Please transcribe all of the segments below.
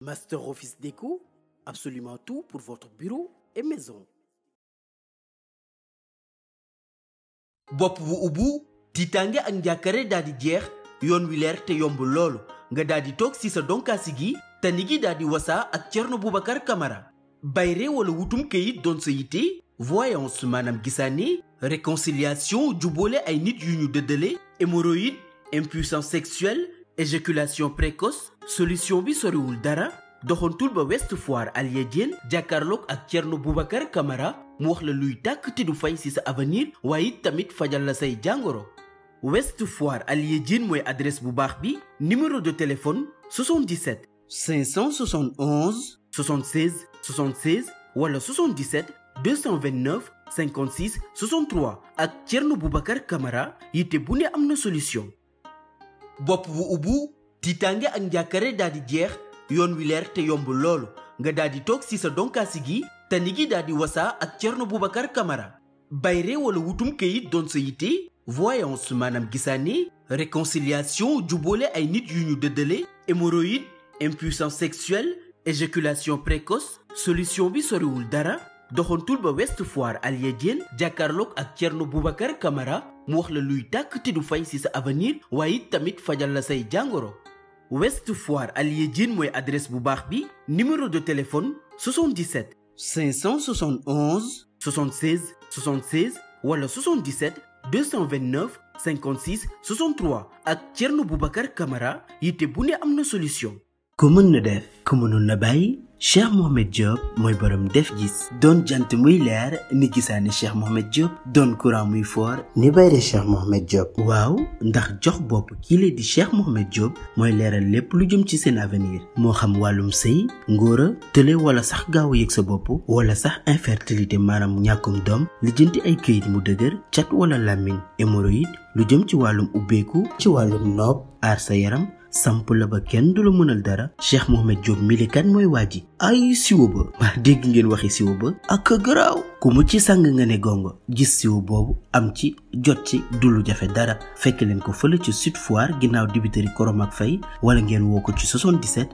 Master Office Déco, absolument tout pour votre bureau et maison. bopp bu ubbu tiitaange ak njàkkare daal di jeex yoon wi leer te yomb loolu nga daal di toog si sa donkaasi gi tani gi daal di wasaa ak Thierno Boubacar Camara bayre wala wutum këyit doon sa yitte voyance maanaam gisaane réconciliation jubboole ay nit yu ñu dëddale hémorroïde impuissance sexuelle éjaculation précoce solution bi soriwul dara doxantul ba West Foire Alia Diène jàkkaarloog ak Thierno Boubacar Camara mu wax la luy tàkk te du fay ci sa avenir waaye it tamit fajal la say jàngoro West Foire Alia Diène mooy adresse bu baax bi numéro de téléphone 77 571 76 76 wala 77 229 56 63 ak Thierno Boubacar Camara yitte bu ne am na solution. bopp bu ubbu tiitaange ak njàkkare daal di jeex yoon wi leer te yomb loolu nga daal di toog si sa donkaasi gi tani gi daal di wasaa ak Thierno Boubacar Camara bayre wala wutum këyit doon sa yitte voyance maanaam gisaane réconciliation jubboole ay nit yu ñu dëddale hémorroïde impuissance sexuelle éjaculation précoce solution bi soriwul dara doxantul ba West Foire Alia Diène jàkkaarloog ak Thierno Boubacar Camara mu wax la luy tàkk te du fay ci sa avenir waaye it tamit fajal la say jàngoro West Foire Alia Diène mooy adresse bu baax bi numéro de téléphone 77 571 76 76 wala 77 229 56 63 ak Thierno Boubacar Camara yitte bu ne am na solution. ku mën na def ku mënul na bàyyi Cheikh Mohamed Diop mooy borom def gis doon jant muy leer ni gisaane Cheikh Mohamed Diop doon courant muy foor ni bayre Cheikh Mohamed Diop waaw ndax jox bopp kii la di Cheikh Mohamed Diop mooy leeral lépp lu jëm ci seen avenir moo xam wàllum sëy ngóora tële wala sax gaaw a yëg sa bopp wala sax infertilité maanaam ñàkkum doom lijjanti ay këyit mu dëgër cat wala làmmiñ hémorroïde lu jëm ci wàllum ubbeeku ci wàllum noob aar sa yaram samp la ba kenn du la mënal dara Cheikh Mohamed Diop milikan mooy waa ji ay siwo ba waa dégg ngeen waxi siwo ba ak garaaw ku mu ci sang nga ne gongo gis siwo boobu am ci jot ci du lu jafe dara fekk leen ko fële ci Sud Foire ginnaaw dibiteri Koromak Faye wala ngeen woo ko ci 77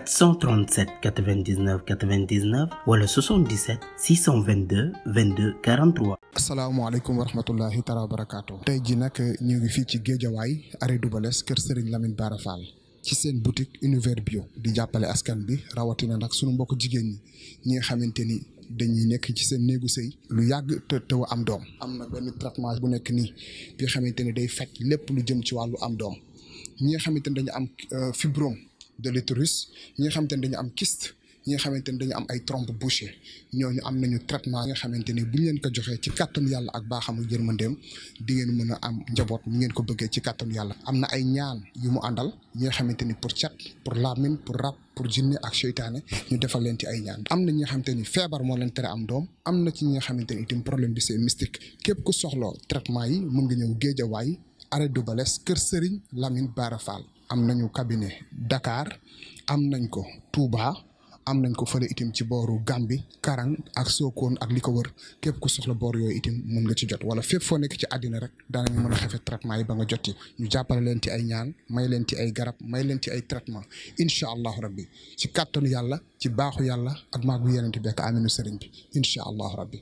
437 99 99 wala 77 622 22 43. asalaamaaleykum wa rahmatullahi taala wa barakaatu. tey jii nag ñu ngi fii ci Géejawaay arrêt Dubalès kër Serigne Lamine Bara Fall ci seen boutique univers bio di jàppale askan bi rawatina nag sunu mbokk jigéen ñi ñi nga xamante ni dañuy nekk ci seen néegu sëy lu yàgg te teew am doom. am na benn traitement bu nekk nii bi nga xamante ni day faj lépp lu jëm ci wàllu am doom ñi nga xamante ni dañu am fibrome de l'utérus ñi nga xamante ni dañu am kyste. ñi nga xamante ni dañu am ay trompe bouchée ñooñu am nañu traitement yi nga xamante ni bu ñu leen ko joxee ci kàttanu yàlla ak baaxamu yërmandeem di ngeen mën a am njaboot mu ngeen ko bëggee ci kàttanu yàlla. am na ay ñaan yu mu àndal ñi nga xamante ni pour cat pour laamin pour rab pour jinne ak seytaane ñu defal leen ci ay ñaan. am na ñi nga xamante ni feebar moo leen tere am doom am na ci ñi nga xamante ni itam problème bi c'est mystique képp ku soxloo traitement yi mën nga ñëw Géejawaay arrêt Dubalès kër Serigne Lamine Bara Fall am nañu cabinet Dakar am nañ ko Touba. am nañ ko fële itam ci booru Gambi Karang ak Sokone ak li ko wër képp ku soxla boor yooyu itam mën nga ci jot wala fépp foo nekk ci àddina rek daanañu mën a xefe traitement yi ba nga jot ci ñu jàppale leen ci ay ñaan may leen ci ay garab may leen ci ay traitement incha allahu rabbi ci kàttanu yàlla ci baaxu yàlla ak maagu yenente bekk aminu sëriñ bi incha allahu rabbi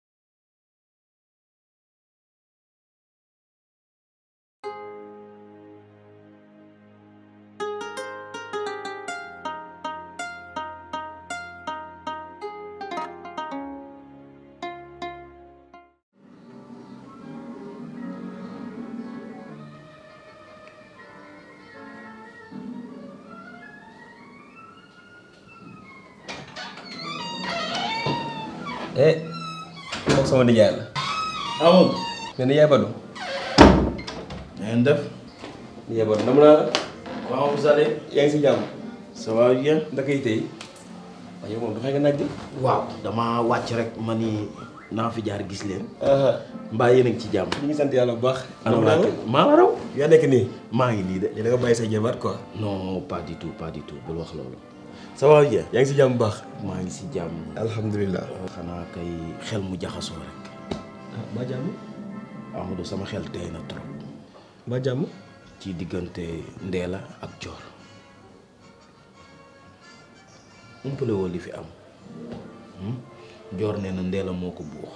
eh moom sama nijaay la amul mais nijaay Badou na ngeen def nijaay Badou nam naa la comment vous allez yaa ngi si jàmm ça va bien ndaka yi tey waaye yow moom dafay nga naaj di waaw dama wàcc rek ma ni naa fi jaar gis leen mbaa yéen a ngi ci jàmm ñu ngi sant yàlla bu baax anam laa kër maa la raw yaa nekk nii maa ngi nii de da nga bàyyi say jabar quoi non pas du tout pas du tout bul wax loolu ça va bien yaa ngi si jàmm bu baax maa ngi si jàmm alhamdulilah xanaa kay xel mu jaxasoo rek ah ba jàmm Amadou sama xel tey na trop ba jàmm ci diggante Ndéla ak Dior umpale woo li fi am joor nee na ndeela moo ko buux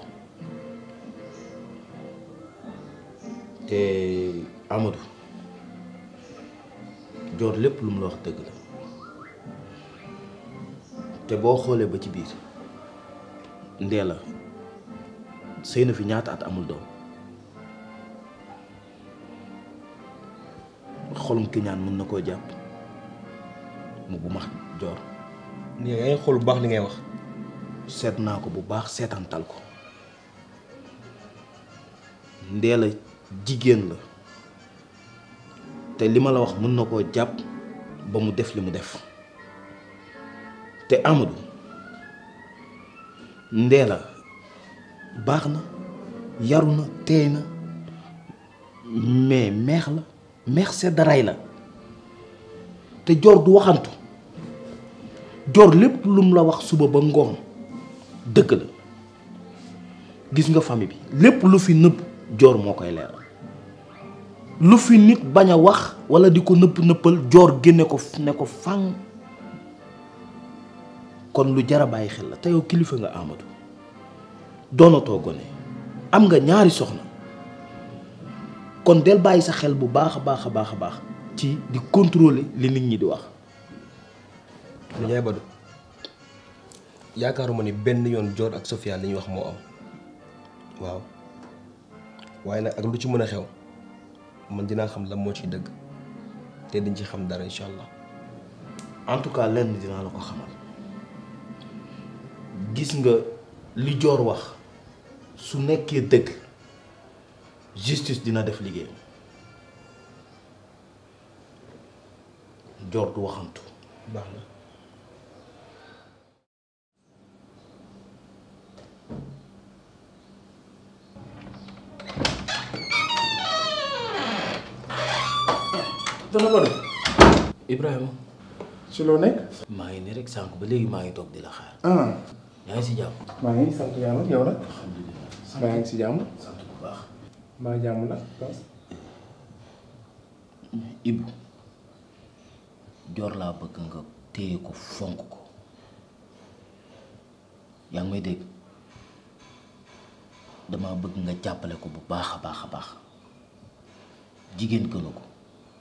te Amadou joor lépp lu mu la wax dëgg la te boo xoolee ba ci biir ndeela sëy na fi ñaata at amul doom xolum kiñaan mën na koo jàpp mu bu max joor ni yaa ngi xool bu baax li ngay wax seet naa ko bu baax seetantal ko ndeela jigéen la te li ma la wax mën na koo jàpp ba mu def li mu def te Amadou ndeela baax na yaru na teey na mais meex la meex sedd ray la te joor du waxantu joor lépp lu mu la wax suba ba ngoon dëgg la gis nga famille bi lépp lu fi nëbb joor moo koy leeral lu fi nit bañ a wax walla di ko nëpp nëppal joor génne ko ne ko fang kon lu jar a bàyyi xel la te yow kilifa nga Amadou doonatoo gone am nga ñaari soxna kon del bàyyi sa xel bu baax a baax a baax a baax ci di contrôler li nit ñi di wax Ndiaye Badou yaakaaruma ni benn yoon Dior ak Sofia li ñuy wax moo am waaw waaye nag ak lu ci mën a xew man dinaa xam lan moo ciy dëgg te dañ ci xam dara incha allah. en tout cas lenn dinaa la ko xamal gis nga li Dior wax su nekkee dëgg justice dina def liggéeyam Dior du waxantu baax na. dana ko def Ibrahima ci loo nekk. maa ngi nii rek sànq ba léegi maa ngi toog di la xaar ah yaa ngi si jàmm maa ngi sant yàlla yow nag. alhamdulilah maa ngi si jàmm. sant bu baax maa jàmm nag. Ibu Dior laa bëgg nga téye ko fonk ko yaa ngi may dégg dama bëgg nga jàppale ko bu baax a baax a baax jigéen gënu ko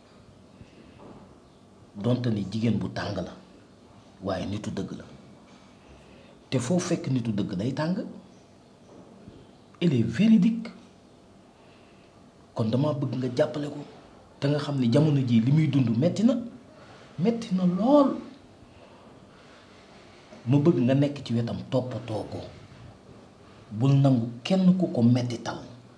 donte ni jigéen bu tàng la waaye nitu dëgg la te foo fekk nitu dëgg day tàng elle est véridique kon dama bëgg nga jàppale ko te nga xam ne jamono jii li muy dund metti na metti na lool ma bëgg nga nekk ci wetam toppatoo ko bul nangu kenn ku ko mettital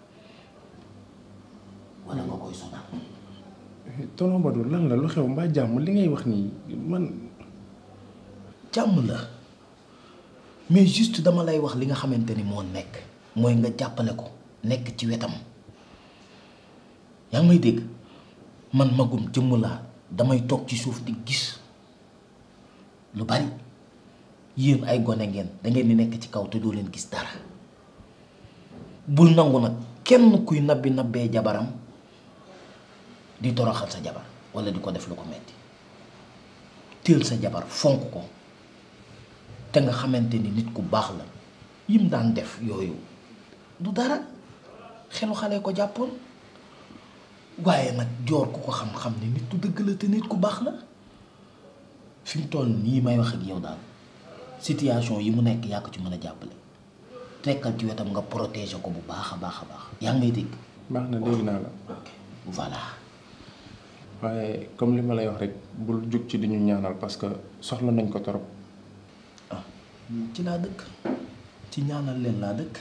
walla nga koy sonal tonton Badou lan la lu xew mbaa jàmm li ngay wax nii man. jàmm la mais juste dama lay wax li nga xamante ni moo nekk mooy nga jàppale ko nekk ci wetam yaa ngi may dégg man magum jëmm laa damay toog ci suuf di gis lu bari yéen ay gone ngeen da ngeen di nekk ci kaw te doo leen gis dara bul nangu nag kenn kuy nabbi nabbee jabaram di toroxal sa jabar walla di ko def lu ko metti teel sa jabar fonk ko te nga xamante ni nit ku baax la yim daan def yooyu du dara xelu xale ko jàppoon waaye nag joor ku ko xam-xam ne nit ku dëgg la te nit ku baax la fi mu toll nii may wax ak yow daal situation yi mu nekk yaa ko ci mën a jàppale tekkal ci wetam nga protéger ko bu baax a baax a baax yaa ngi may dégg baax na dégg naa la. ok voilà waaye comme li ma lay wax rek bul jug ci di ñu ñaanal parce que soxla nañ ko torop ah ci laa dëkk ci ñaanal leen laa dëkk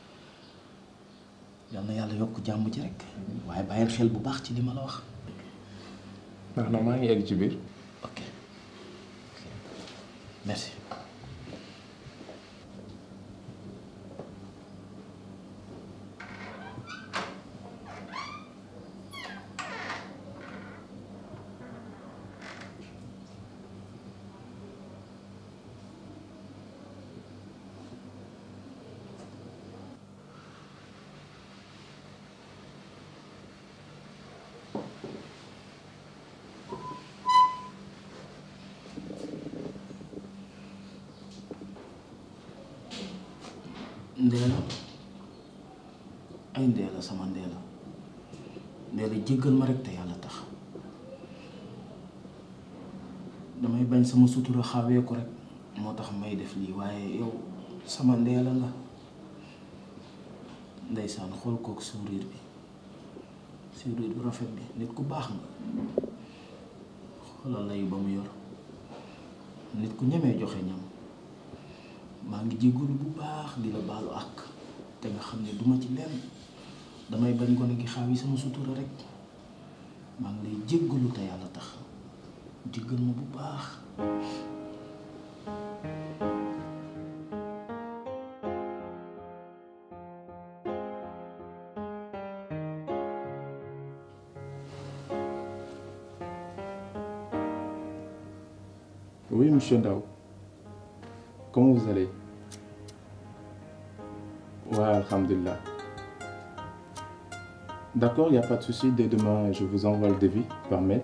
yal na yàlla yokk jàmm ji rek waaye bàyyil xel bu baax ci li ma la wax baax na maa ngi egg ci biir. ok merci ndeela ay ndeela sama ndeela ndeela jéggal ma rek te yàlla tax damay bañ sama sutura xawee ko rek moo tax may def lii waaye yow sama ndeela nga ndeysaan xool kook sourire bi sourire bu rafet bi nit ku baax nga xoolal lay ba mu yor nit ku ñemee joxe ñam maa ngi jégalu bu baax di la baalu àq te nga xam ne duma ci lenn damay bañ gone gi xaaw yi sama sutura rek maa ngi lay jéggalu te yàlla tax jéggal ma bu baax Oui, monsieur Ndao. Comment vous allez Ouais, Alhamdulillah. D'accord, il n'y a pas de souci. Dès demain, je vous envoie le devis par mail.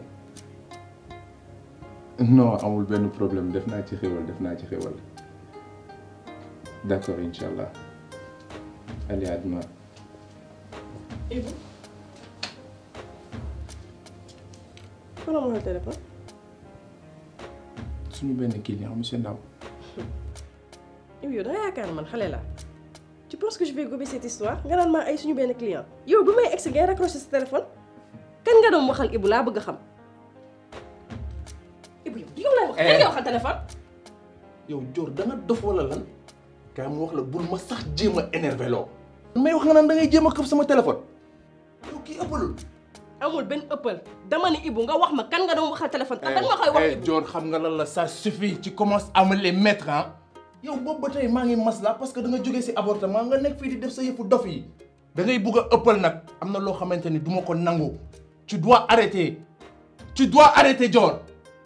Non, amul benn problème. Def naa ci xéwal, def naa ci xéwal. D'accord, Inch'Allah. Allez, à demain. Ibu kon amoo téléphone suñu benn client monsieur Ndao. Ibu yow da nga yaakaar ne man xale laa tu penses que je vais gober cette histoire nga naan maa ay suñu benn client yow bi may egsi ngay raccroché sa téléphone kan nga doon waxal Ibu laa bëgg a xam Ibu yow yow lay wax kan nga waxal téléphone yow Dior da nga dof wala lan kaay mu wax la bul ma sax jéem a énervé loo. may wax nga naan da ngay jéem a këf sama téléphone. yow kii ëppalul. amul benn ëppal dama ne Ibu nga wax ma kan nga doon waxal téléphone te danga ma koy wax Ibu Dior xam nga lan la ça suffit tu commences à me les mettre ah. yow boobu ba tey maa ngi masla parce que da nga jógee si avortement nga nekk fii di def sa yëfu dof yi. da ngay bugg a ëppal nag am na loo xamante ni du ma ko nangu. tu dois arrêter tu dois arrêter Dior.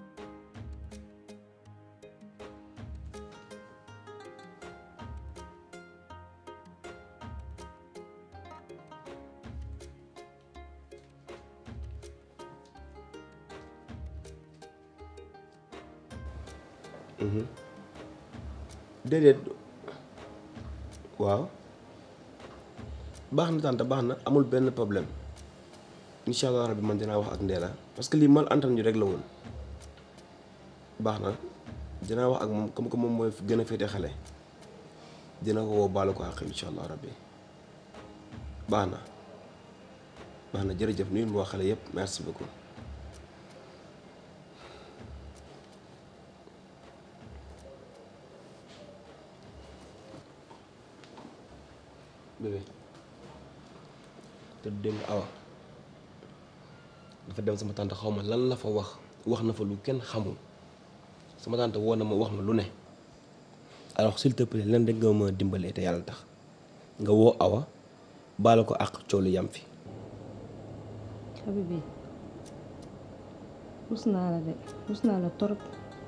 déedéet waaw baax na tante baax na amul benn problème incha allah rabbi man dinaa wax ak Ndéla parce que lii mal entendu rek la woon baax na dinaa wax ak moom comme que moom mooy gën a féete xale dina ko woo baalu ko àq incha allah rabbi baax na baax na jërëjëf nuyu ma wax xale yépp merci beaucoup. bébé te dégg nga awa dafa dem sama tante xaw ma lan la fa wax wax na fa lu kenn xamul sama tante woo na ma wax ma lu ne alors s'il te plaît len rek nga ma dimbalee te yàlla tax nga woo awa baala ko àq coolu yam fi Habibi rus naa la de rus naa la torop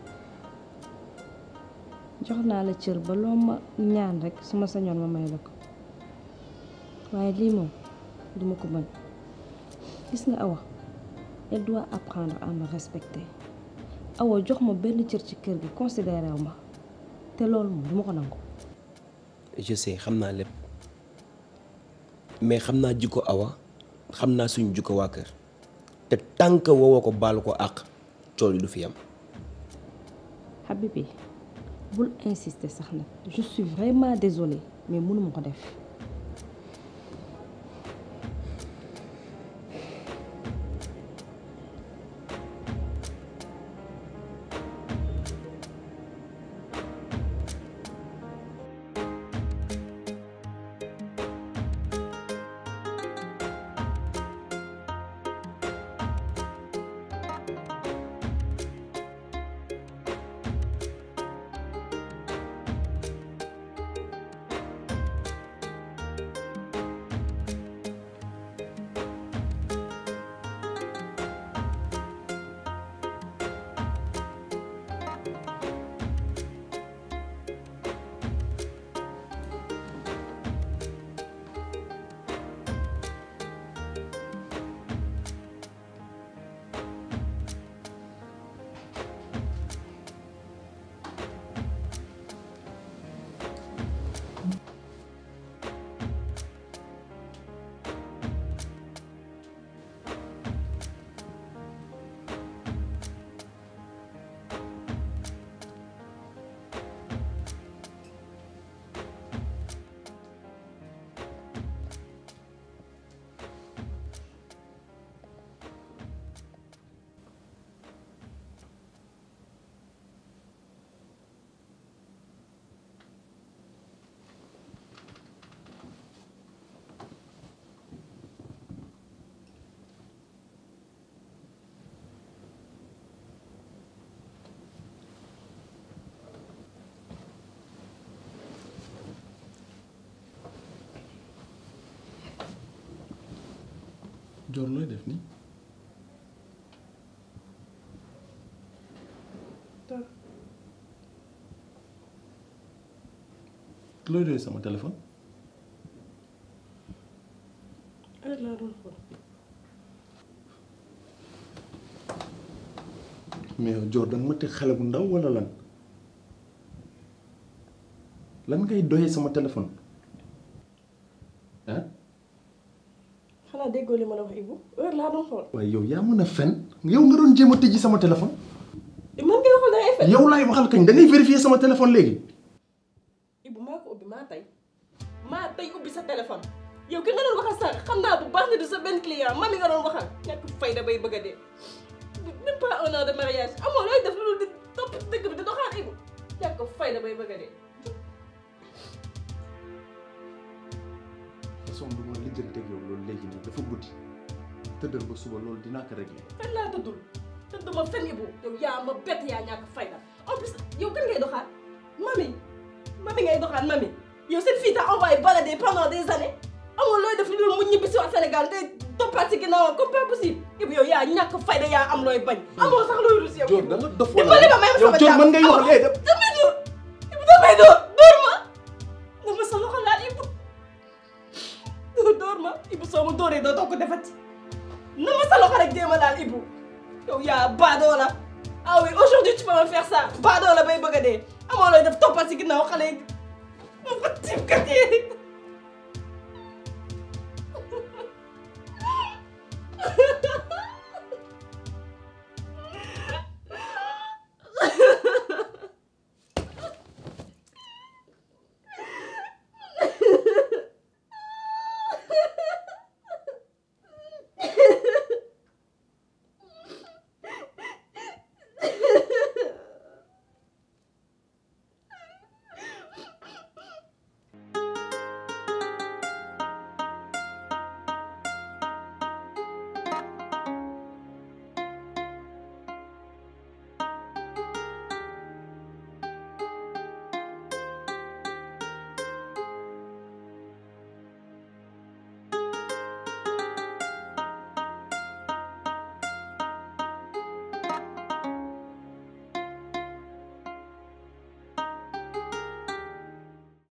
jox naa la cër ba loo ma ñaan rek su ma sañoon ma may la ko waaye lii moom duma ko bañ gis nga Awa elle doit apprendre à me respecter Awa jox ma benn cër ci kër gi considéré wu ma te loolu moom duma ko nangu je sais xam naa lépp mais xam naa jikko awa xam naa suñu jikko waa kër te tànk woowoo ko baalu ko àq cool yi du fi am Habibi bul insister sax nag je suis vraiment désolée mais mënuma ko def Dior looy def nii looy doy sama téléphone heure laa doon xool mais yow Dior danga ma teg xale bu ndaw wala lan lan ngay doyee sama téléphone ah xanaa déggoo li ma la wax Ibou heure laa doon xool waaye yow yaa mën a fen yow nga doon jéem a tëjji sama téléphone man ngay waxal da ngay fen yow laay waxal kañ da ngay vérifier sama téléphone léegi Ibou maa ko ubbi maa tey maa tey ubbi sa téléphone yow ki nga doon waxal sax xam naa bu baax ne du sa benn client mami nga doon waxal ñàkk fayda bay bëgg a dee même pas un an de mariage amoo looy def loolu di topp ci dëkk bi di doxaan Ibou ñàkk fayda bay bëgg a dee façon bi ma lijjanteeg yow loolu léegi nii dafa guddi tëddal ba suba loolu dinaa ko régler fen laa tëddul tëdduma fen Ibou yow yaa ma bett yaa ñàkk fayda en plus yow kan ngay doxaan mami mami ngay doxaan mami yow seen fille t'a envoyé balader pendant des années amul looy def lu dul mu ñibbi si waat Sénégal te toppaat si ginnaawam comme pas possible Ibou yow yaa ñàkk fayda yaa am looy bañ amoo sax looy rus yow Dior da nga dof dimbali ma may ma yow sama Dior jàmm mën ngay wax léegi def damay dóor Ibou damay dóor dóor ma dama sa loxo laal Ibou dóor dóor ma Ibou soo ma dóoree doo ko defati na ma sa loxo rek jéem a laal Ibou yow yaa baadoo la ah oui aujourd'hui tu peux me faire ça baadoo la bay bëgg a dee amoo looy def toppat si ginnaaw xale yi mu ko tiim kat yi